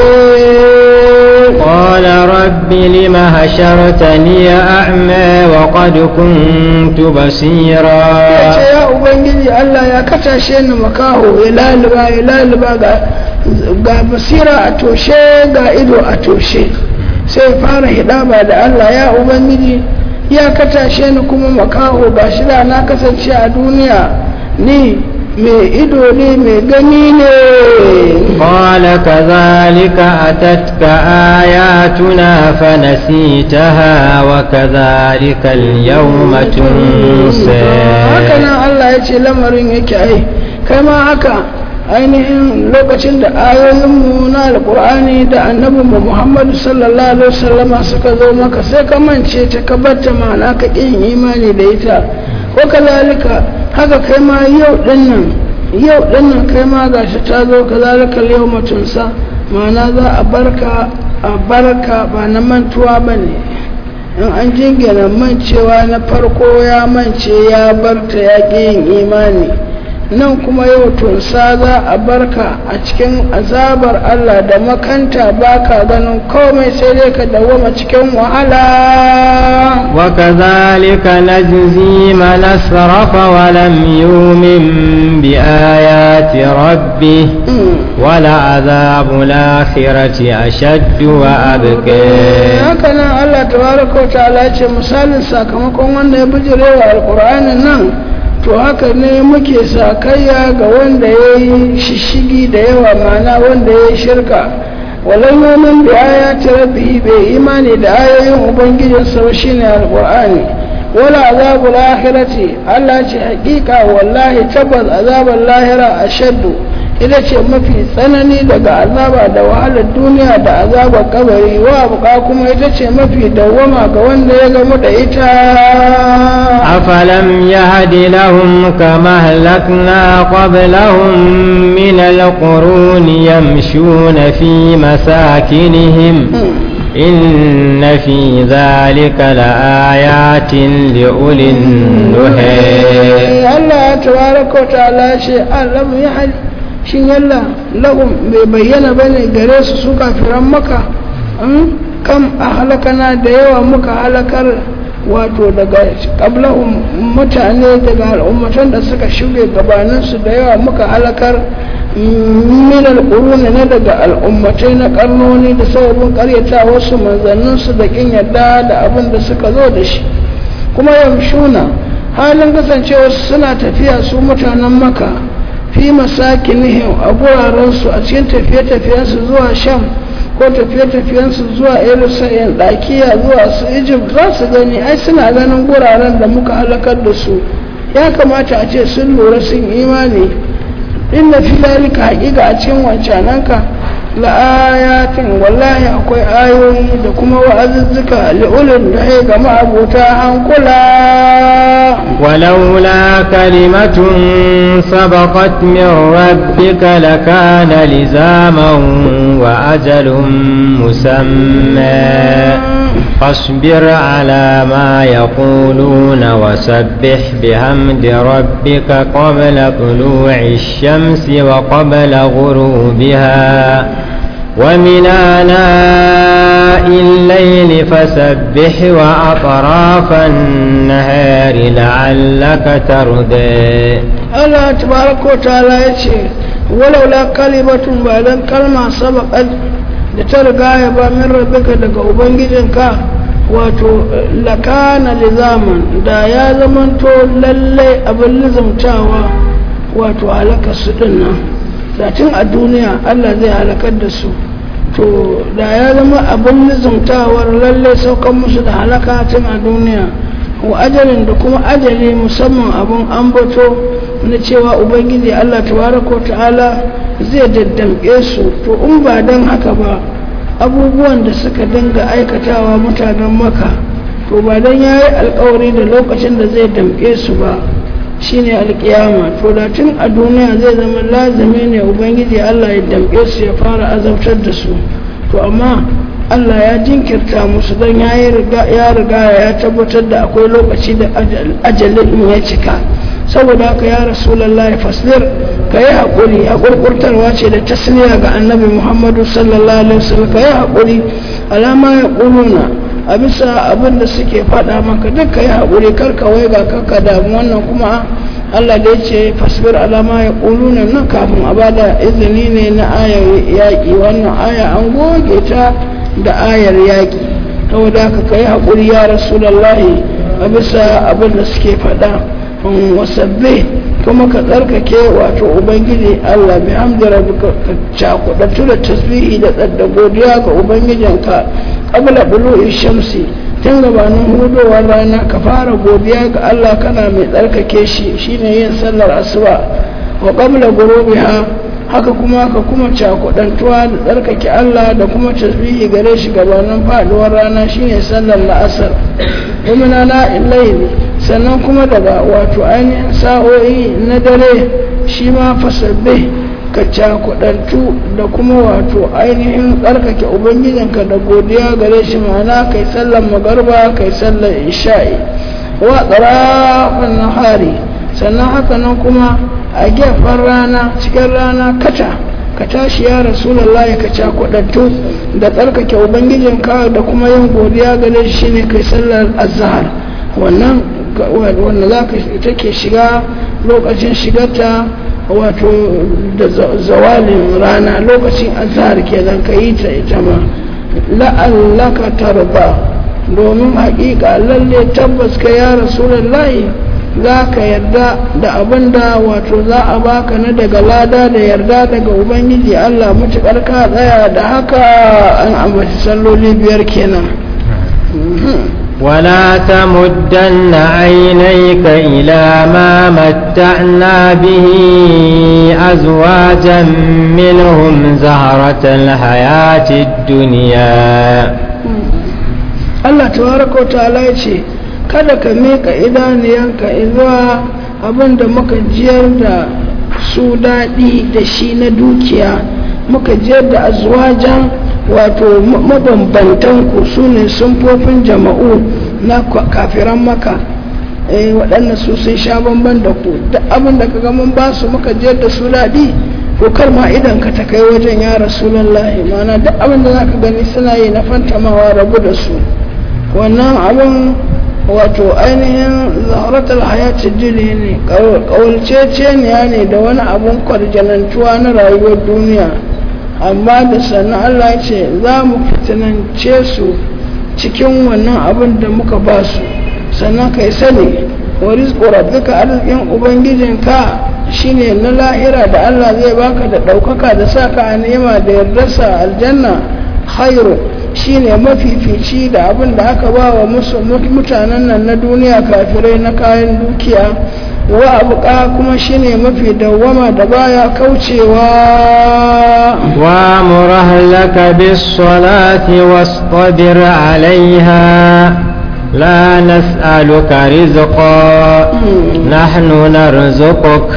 toshe قال رب لم هشرتني أعمى وقد كنت بصيرا ya ce ya ubangiji Allah ya katashe ni makaho ya laluba ya laluba ga ga basira a toshe ga ido a toshe sai fara hidaba da Allah ya ubangiji ya katashe ni kuma makaho ga shi da na kasance a duniya ni mai ido ne mai gani ne قال كذلك أتتك آياتنا فنسيتها وكذلك اليوم تنسى haka nan Allah ya ce lamarin yake ai kai ma haka ainihin lokacin da ayoyinmu na alkur'ani da annabinmu muhammadu sallallahu alaihi wasallama suka zo maka sai ka mance ta ka batta ma'ana ka ƙin imani da ita ko kazalika haka kai ma yau dinnan yau dinnan kai ma gashi ta zo kazalika yau mutunsa ma'ana za a barka a barka ba na mantuwa ba ne in an jingina mancewa na farko ya mance ya barta ya ƙi yin imani nan kuma yau tunsa za a barka a cikin azabar Allah da makanta baka ganin komai sai dai ka dawoma cikin wahala وكذلك نجزي من أسرف ولم يؤمن بآيات ربه ولعذاب الآخرة أشد وأبكى haka nan Allah tabaraka wa ta'ala ce misalin sakamakon wanda ya bijirewa alƙur'anin nan to haka ne muke sakayya ga wanda ya yi shishigi da yawa mana wanda ya yi shirka walan yomin da aya ta rabbi bai imani da ayoyin ubangijinsa ba shine alqur'ani wala azabul akhirati Allah ce hakika wallahi tabbas azabul lahira ashaddu ita ce mafi tsanani daga azaba da wahalar duniya da azabar kabari wa buka kuma ita ce mafi dawwama ga wanda ya gamu da ita أفلم يهد لهم كما أهلكنا قبلهم من القرون يمشون في مساكنهم إن في ذلك لآيات لأولي النهي Allah tabaraka wa ta'ala ce Allah ya hadi shin yalla lahum bai bayyana bane gare su su kafiran maka kam a halakana da yawa muka halakar wato daga qablahum mutane daga al'ummatan da suka shuge gabanin su da yawa muka halakar min al-qurun na daga al'ummatai na karnoni da sababin karyata wasu manzannin su da kin yadda da abin da suka zo da shi kuma yamshuna halin kasancewa suna tafiya su mutanen maka fi masakinihim a gurarensu a cikin tafiye-tafiyensu zuwa sham ko tafiye-tafiyensu zuwa erusayen ɗakiya zuwa su egypt za su gani ai suna ganin guraren da muka halakar da su ya kamata a ce sun lura sun imani inda fi dalika haƙiƙa a cikin wancananka la'ayatin wallahi akwai ayoyi da kuma wa'azuzzuka li'ulun da ya gama abota hankula ولولا كلمة سبقت من ربك لكان لزاما وأجل مسمى فاصبر على ما يقولون وسبح بحمد ربك قبل طلوع الشمس وقبل غروبها ومن آناء الليل فسبح وأطراف النهار لعلك ترضي Allah tabaraka wa ta'ala ya ce walaula kalimatun ba dan kalma sabaqat da ta riga ya ba min rabbika daga ubangijinka wato lakana lizaman da ya zamanto lalle abin lizamtawa wato halaka su din nan zatin a duniya Allah zai halakar da su to da ya zama abin lizamtawar lalle saukan musu da halaka tun a duniya wa ajalin da kuma ajali musamman abin ambato na cewa ubangiji Allah tabaraka wa ta'ala zai daddamke su to in ba don haka ba abubuwan da suka dinga aikatawa mutanen maka to ba don ya yi alkawari da lokacin da zai damke su ba shine alkiyama to da tun a duniya zai zama lazimi ne ubangiji Allah ya damke su ya fara azabtar da su to amma Allah ya jinkirta musu don ya riga ya tabbatar da akwai lokaci da ajalin ya cika saboda haka ya rasulallah faslir ka yi haƙuri a ƙurƙurtarwa ce da tasliya ga annabi muhammadu sallallahu alaihi wasallam ka yi haƙuri alama ya ƙuluna a bisa abin da suke faɗa maka duk ka yi haƙuri kar ka wai ga kanka damu wannan kuma Allah da ya ce fasbir alama ya ƙuluna nan kafin a bada izini ne na ayar yaƙi wannan aya an goge ta da ayar yaƙi saboda haka ka yi haƙuri ya rasulallahi a bisa abin da suke faɗa wasabbe kuma ka tsarkake wato ubangiji Allah bi hamdi rabbika ka cakuɗatu da tasbihi da tsadda godiya ga ubangijinka qabla bulu'i shamsi tun gabanin hudowar rana ka fara godiya ga Allah kana mai tsarkake shi shine yin sallar asuba wa qabla ghurubiha haka kuma ka kuma cakuɗantuwa da tsarkake Allah da kuma tasbihi gare shi gabanin faduwar rana shine sallar la'asar kuma na illaili sannan kuma daga wato ainihin sa'o'i na dare shi ma fasabbe ka ka cakudantu da kuma wato ainihin tsarkake ubangijinka da godiya gare shi ma'ana kai sallar magarba kai sallar isha'i wa tsarafin nahari sannan haka nan kuma a gefen rana cikin rana kata ka tashi ya rasulullahi ka cakudantu da tsarkake ubangijinka da kuma yin godiya gare shi ne kai sallar azhar wannan wanda za ka take shiga lokacin shigarta wato da zawalin rana lokacin azhar kenan ka yi ta ita ma la'allaka tarba domin haƙiƙa lalle tabbas ka ya rasulullahi za ka yarda da abin da wato za a baka na daga lada da yarda daga ubangiji allah mutuƙar ka tsaya da haka an ambaci salloli biyar kenan ولا تمدن عينيك إلى ما متعنا به أزواجا منهم زهرة الحياة الدنيا الله تبارك وتعالى يقول kada ka meka idaniyanka zuwa abin da muka jiyar da su daɗi da shi na dukiya muka jiyar da azwajan wato mabambantan ku su ne sunfofin jama'u na kafiran maka waɗanda su sun sha bamban da ku duk abin da ka mun ba su muka jiyar da su daɗi ko kar ma idan ka ta kai wajen ya rasulallahi mana duk abin da za ka gani suna yi na fantamawa rabu da su wannan abin wato ainihin zaharatul hayati duniya ne ƙawalceceniya ne da wani abun kwarjanantuwa na rayuwar duniya amma da sannan Allah ce za mu fitinance su cikin wannan abin da muka ba su sannan kai sani wa rizqu rabbika arzikin ubangijinka shine na lahira da Allah zai baka da ɗaukaka da saka a nema da yardarsa aljanna khairu shine mafifici da abin da aka ba wa mutanen nan na duniya kafirai na kayan dukiya wa abuka kuma shine mafi dawwama da baya kaucewa wa murahlaka bis salati wastabir alaiha la nas'aluka rizqa nahnu narzuquk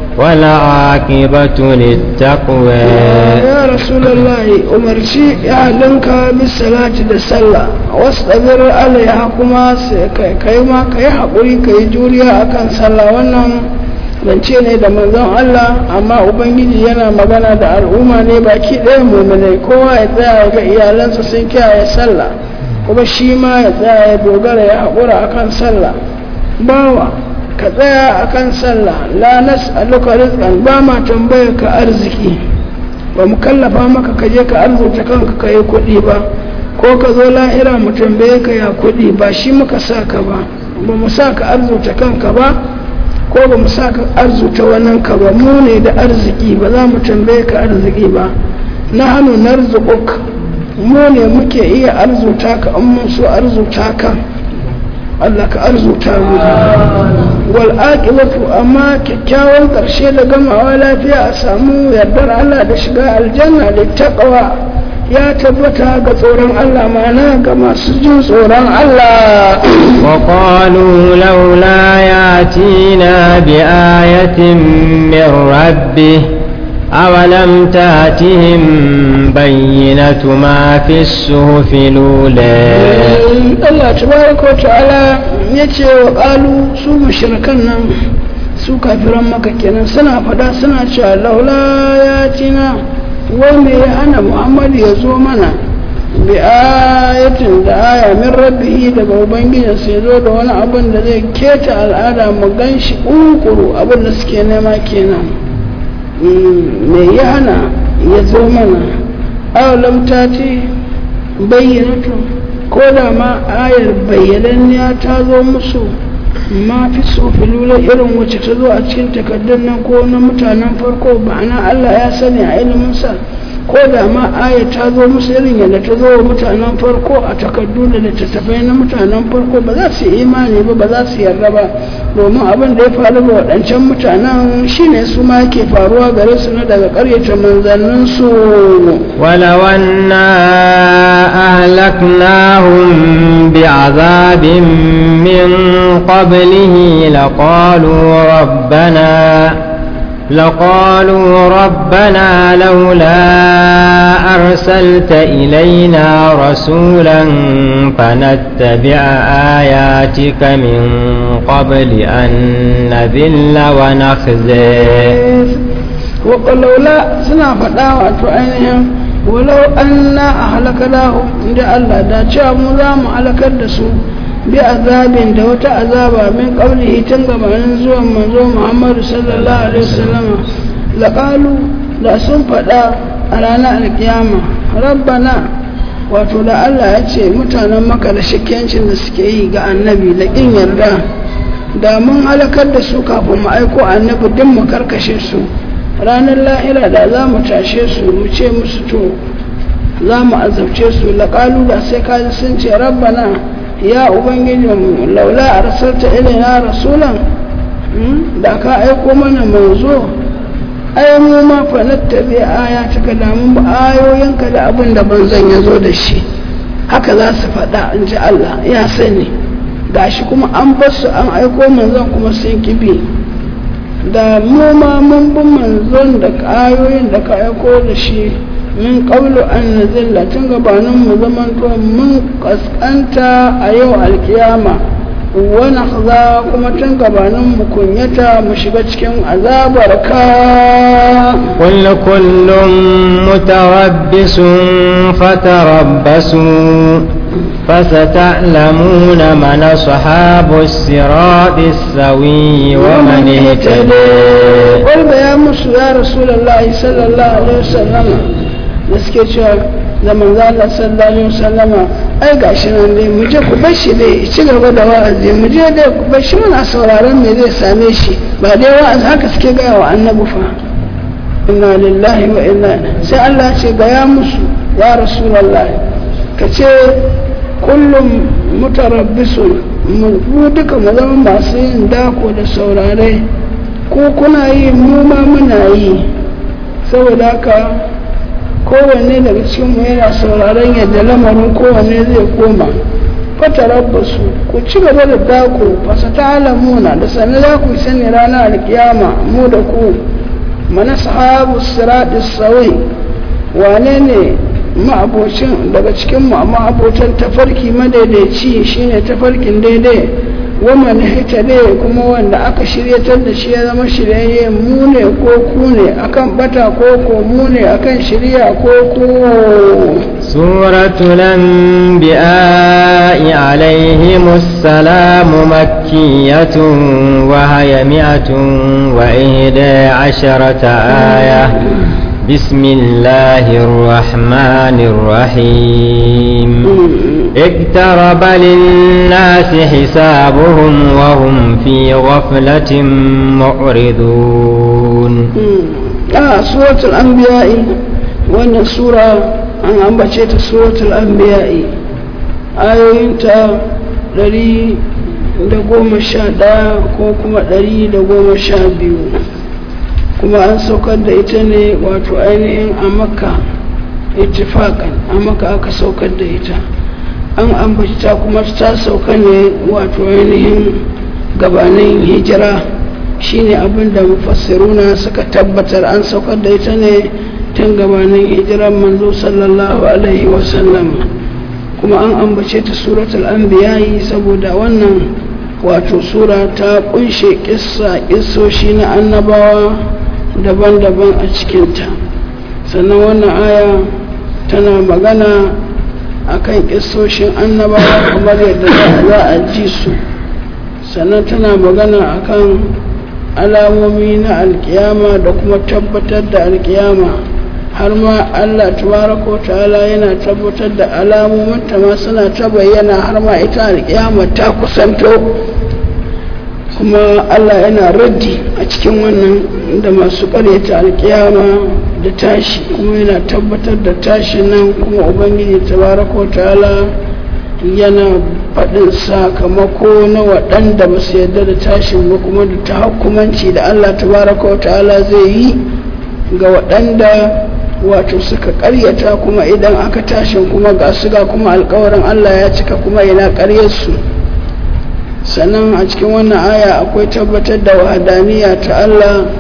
والعاقبة للتقوى يا رسول الله أمرشي أهلنك بالصلاة للسلة واصطبر عليها كما كيما كي حقوري كي جوريا أكن صلى ونم zance ne da manzon Allah amma ubangiji yana magana da al'umma ne baki ɗaya muminai kowa ya tsaya ga iyalansa sun kiyaye sallah kuma shi ma ya tsaya ya dogara ya haƙura akan sallah bawa ka tsaya a kan sallah la nas'aluka rizqan ba ma tambayar ka arziki ba mu kallafa maka ka je ka arzuta kanka ka yi kuɗi ba ko ka zo lahira mu tambaye ka ya kuɗi ba shi muka sa ka ba ba mu sa ka arzuta kanka ba ko ba mu sa ka arzuta wannan ka ba mu ne da arziki ba za mu tambaye ka arziki ba na hannu narzuquk mu ne muke iya arzuta ka an mun so arzuta ka Allah ka arzuta mu wal aqibatu amma kyakkyawan karshe da gamawa lafiya a samu yardar Allah da shiga aljanna da taqwa ya tabbata ga tsoron Allah mana ga masu jin tsoron Allah wa qalu laula yatina bi ayatin min rabbih أولم تاتهم بينة ما في الصحف الأولى الله تبارك وتعالى yace wa ƙalu su mashirkan nan su kafiran maka kenan suna fada suna cewa laula ya tina wanda ya hana muhammadu ya zo mana bi ayatin da aya min rabbihi daga ubangijinsa ya zo da wani abin da zai keta al'ada mu gan shi ƙuƙuru abin da suke nema kenan me ya hana ya zo mana awalam ta ce bayyanatu ko da ma ayar bayyananniya ta zo musu ma fi sofilula irin wacce ta zo a cikin takardun nan ko na mutanen farko ba'ana Allah ya sani a iliminsa ko da ma aya ta zo musu irin yadda ta zo wa mutanen farko a takardu da littattafai na mutanen farko ba za su yi imani ba ba za su yarda ba domin abin da ya faru ga waɗancan mutanen shine su ma yake faruwa gare su na daga ƙaryata manzannin su ولو أنا أهلكناهم بعذاب من قبله لقالوا ربنا لقالوا ربنا لولا أرسلت إلينا رسولا فنتبع آياتك من قبل أن نذل ونخزي وقالوا suna faɗa wato ainihin walau an na a halakadahu inda Allah da cewa mu za mu halakar da su bi azabin da wata azaba min qablihi tun gabanin zuwan manzo Muhammadu sallallahu alaihi wasallam laqalu da sun faɗa a ranar alkiyama rabbana wato da Allah ya ce mutanen maka da shakkiyancin da suke yi ga annabi da ƙin yarda da mun halakar da su kafin mu aiko annabi din mu karkashe su ranar lahira da za mu tashe su mu ce musu to za mu azabce su laƙalu da sai kaji sun ce rabbana ya ubangijinmu laula arsalta ilaina rasulan da ka aiko mana manzo ai mu ma fa nattabi ayataka da mun ayoyinka da abin da banzan ya zo da shi haka za su faɗa in ji Allah ya sani gashi kuma an bar su an aiko manzon kuma sun kibi da mu ma mun bi manzon da ayoyin da ka aiko da shi min qablu an nazilla tun gabanin mu zaman to mun kaskanta a yau alkiyama wa nakhza kuma tun gabanin mu kunyata mu shiga cikin azabar ka قل كل متربص فتربصوا فستعلمون من أصحاب الصراط السوي ومن اهتدى قل يا musu ya rasulullahi sallallahu alaihi wasallam da suke cewa da manzo Allah sallallahu alaihi wasallam ai gashi nan dai mu je ku bar shi dai ci gaba da wa'azi mu je dai ku bar shi muna sauraron me zai same shi ba dai wa'azi haka suke gaya wa annabi fa inna lillahi wa inna sai Allah ce ga ya musu ya rasulullahi ka ce kullum mutarabbisun mu duka mu zama masu yin dako da saurare ko kuna yi mu ma muna yi saboda haka kowanne daga cikinmu yana sauraron yadda lamarin kowanne zai koma fatarabbasu ku ci gaba da dako fasa ta alamuna da sannan za ku sani ranar alkiyama mu da ku mana sahabu siratis sawai wane ne ma'abocin daga cikin ma'abotan tafarki madaidaici shine tafarkin daidai waman hita ne kuma wanda aka shiryatar da shi ya zama shiryayye mu ne ko ku ne akan bata ko ko mu ne akan shirya ko ku سورة الأنبياء عليهم السلام مكية وهي مئة وإحدى عشرة آية بسم الله الرحمن الرحيم اقترب للناس حسابهم وهم في غفلة معرضون آه سورة الأنبياء وأن السورة أن أنبتشت سورة الأنبياء آيوين تا دري da goma sha ɗaya ko kuma ɗari da goma sha biyu kuma an saukar da ita ne wato ainihin a makka ittifakan a makka aka saukar da ita an ambaci ta kuma ta sauka ne wato ainihin gabanin hijira shine abin da mufassiruna suka tabbatar an saukar da ita ne tun gabanin hijiran manzo sallallahu alaihi wasallam kuma an ambace ta suratul anbiya'i saboda wannan wato sura ta kunshe kissa kissoshi na annabawa daban-daban a cikinta sannan wannan aya tana magana akan kissoshin annabawa kamar yadda za a ji su sannan tana magana akan alamomi na alkiyama da kuma tabbatar da alkiyama har ma Allah tabaraka wa ta'ala yana tabbatar da alamomin ta ma suna ta bayyana har ma ita alkiyama ta kusanto kuma Allah yana raddi a cikin wannan da masu karyata alkiyama da tashi kuma yana tabbatar da tashi nan kuma ubangiji tabaraka wa ta'ala yana faɗin sakamako na waɗanda ba su yarda da tashin ba kuma da tahakkumanci da Allah tabaraka wa ta'ala zai yi ga waɗanda wato suka ƙaryata kuma idan aka tashin kuma ga su ga kuma alkawarin Allah ya cika kuma yana ƙaryarsu sannan a cikin wannan aya akwai tabbatar da wahadaniya ta Allah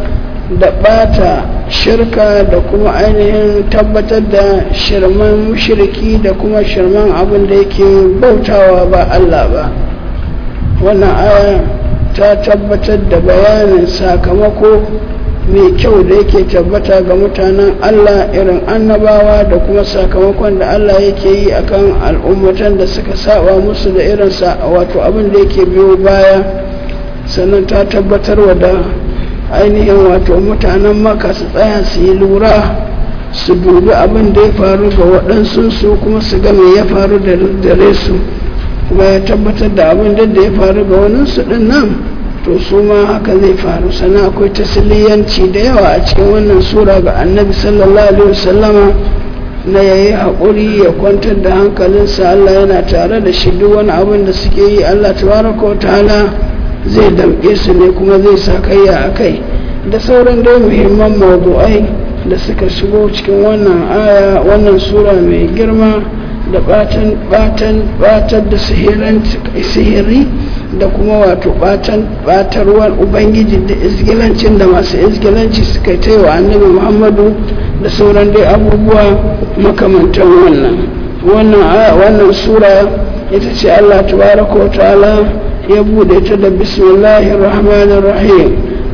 da ɓata shirka da kuma ainihin tabbatar da shirman mushriki da kuma shirman abin da yake bautawa ba Allah ba wannan aya ta tabbatar da bayanin sakamako mai kyau da yake tabbata ga mutanen Allah irin annabawa da kuma sakamakon da Allah yake yi akan al'ummatan da suka saba musu da irin sa wato abin da yake biyo baya sannan ta tabbatar wa da ainihin wato mutanen maka su tsaya su yi lura su dubi abin da ya faru ga waɗansu su kuma su ga me ya faru da dare su kuma ya tabbatar da abin da ya faru ga waninsu ɗin nan to su ma haka zai faru sannan akwai tasiliyanci da yawa a cikin wannan sura ga annabi sallallahu alaihi wasallama na ya yi haƙuri ya kwantar da hankalinsa Allah yana tare da shi duk wani abin da suke yi Allah tabaraka wa ta'ala zai damƙe su ne kuma zai sa kayya a kai da sauran dai muhimman mawdu'ai da suka shigo cikin wannan aya wannan sura mai girma da batan batan batar da sihiri da kuma wato batan batarwar ubangiji da izgilancin da masu izgilanci suka yi wa annabi muhammadu da sauran dai abubuwa makamantan wannan wannan wannan sura ita ce allah tabaraka wa ta'ala ya bude ta da bismillahir rahmanir rahim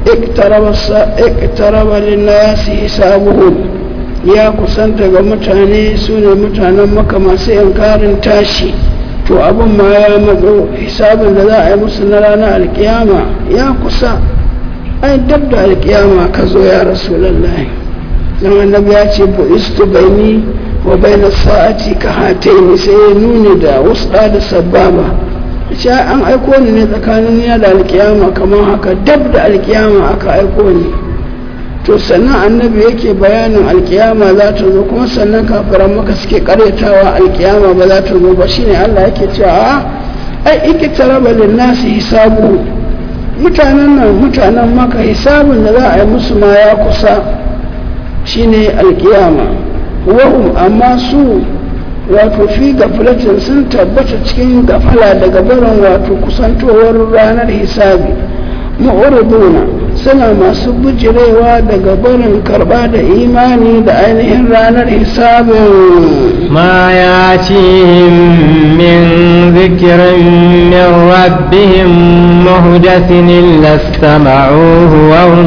iktaraba linnasi hisabuhum ya kusanta ga mutane su ne mutanen maka masu yankarin tashi to abin ma ya matso hisabin da za a yi musu na ranar alkiyama ya kusa ai dab da alkiyama ka zo ya rasu lallai don annabi ya ce bu'istu baini wa baina sa'ati ka hataini sai ya nuni da wusda da sababa ce an aiko ni ne tsakanin ya da alkiyama kamar haka dab da alkiyama aka aiko ni to sannan annabi yake bayanin alkiyama za ta zo kuma sannan kafiran maka suke karyatawa alkiyama ba za ta zo ba shine Allah yake cewa ai iki taraba nasi hisabu mutanen nan mutanen maka hisabun da za a yi musu ma ya kusa shine alkiyama wahum amma su wato fi gaflatin sun tabbata cikin gafala daga barin wato kusantowar ranar hisabi ma'uruduna suna masu bujirewa daga barin karba da imani da ainihin ranar hisabin ma ya min zikirin min rabbihim muhdathin illa istama'uhu wa hum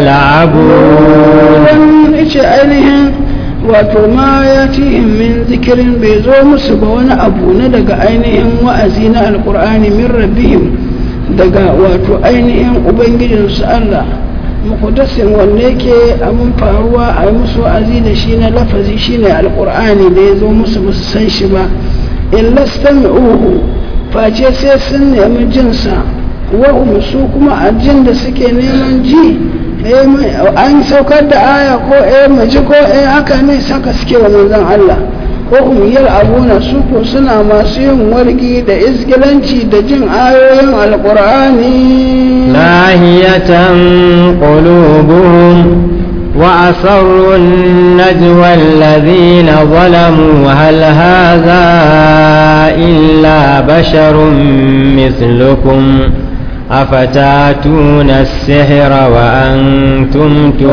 yal'abun ice ainihin wato ma ya min zikirin bai zo musu ba wani abu na daga ainihin wa'azi na alkur'ani min rabbihim daga wato ainihin ubangijinsu Allah mukudasin wanda yake abin faruwa a yi musu wa'azi da shi na lafazi shine alkur'ani da ya zo musu ba su san shi ba in lastan uhu face sai sun nemi jinsa wahum su kuma a jin da suke neman ji an saukar da aya ko eh maji ko eh haka ne saka suke wa manzon Allah ko umiyar abuna su ko suna masu yin wargi da izgilanci da jin ayoyin alkur'ani lahiyatan qulubuhum وأسروا النجوى الذين ظلموا هل هذا إلا بشر مثلكم أفتاتون السحر وأنتم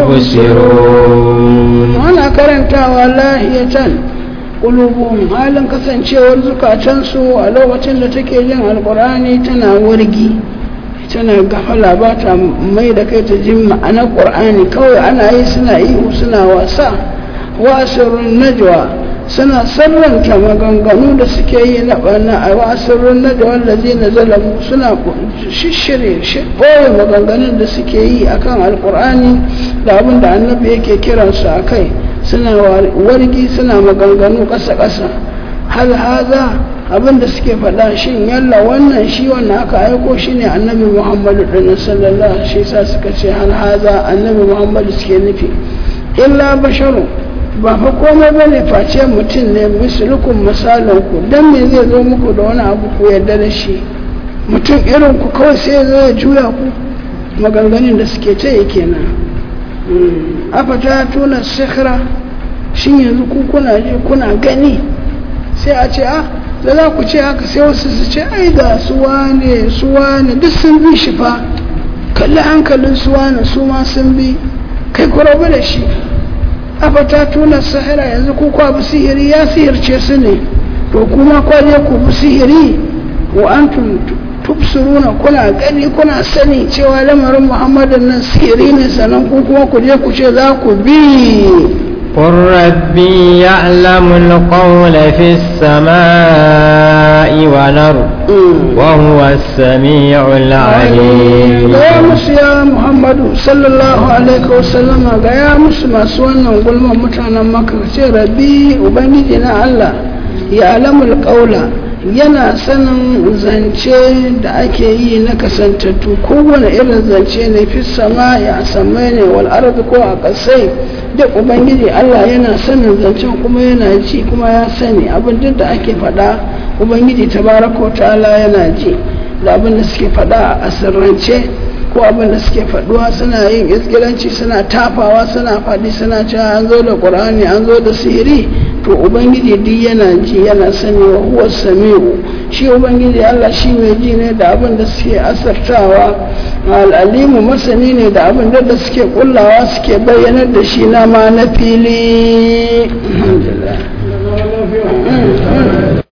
تبصرون وأنا كرنت والله قلوبهم halin kasancewar zukatansu a lokacin da take jin alkur'ani tana wargi tana gafala ba ta mai da kai ta jin ma'anar ƙur'ani kawai ana yi suna ihu suna wasa wasirun najwa suna sarranta maganganu da suke yi na ɓana a wasirun najwa wallazi na zalamu suna shishire ɓoye maganganun da suke yi akan alƙur'ani da abin da annabi yake kiransu a kai suna wargi suna maganganu ƙasa-ƙasa hal haza abin da suke faɗa shin yalla wannan shi wannan aka aiko shi ne annabi muhammadu ɗin sallallahu shi sa suka ce hal haza annabi muhammadu suke nufi illa basharu ba fa komai ba ne face mutum ne misalukun misalin ku dan me zai zo muku da wani abu ku yarda da shi mutum irin ku kawai sai zai juya ku maganganun da suke ce kenan afata tuna sikhra shin yanzu ku kuna ji kuna gani sai a ce ah da za ku ce haka sai wasu su ce ai ga suwa ne suwa ne duk sun bi shi fa kalli hankalin suwa ne su ma sun bi kai ku rabu da shi afata tuna sahira yanzu ku kwa bi sihiri ya sihirce su ne to kuma kwa je ku bi sihiri wa antum tubsiruna kuna gani kuna sani cewa lamarin muhammadin nan sihiri ne sannan ku kuma ku je ku ce za ku bi قل ربي يعلم القول في السماء والأرض وهو السميع العليم gaya musu ya muhammadu sallallahu alaihi wasallama gaya musu masu wannan gulman mutanen maka ce rabbi ubangiji na allah ya alamul ƙaula yana sanin zance da ake yi na kasantattu kowane irin zance ne fi sama ya samai ne wal ardi ko a ƙasai duk ubangiji allah yana sanin zancen kuma yana ji kuma ya sani abin duk da ake faɗa ubangiji tabaraka wa ta'ala yana ji da abin da suke faɗa a sirrance ko abin da suke faɗuwa suna yin iskilanci suna tafawa suna faɗi suna cewa an zo da ƙur'ani an zo da sihiri to ubangiji duk yana ji yana sani wa huwa sami'u shi ubangiji Allah shi mai ji ne da abin da suke asartawa al'alimu masani ne da abin da suke kullawa suke bayyanar da shi na ma na fili alhamdulillah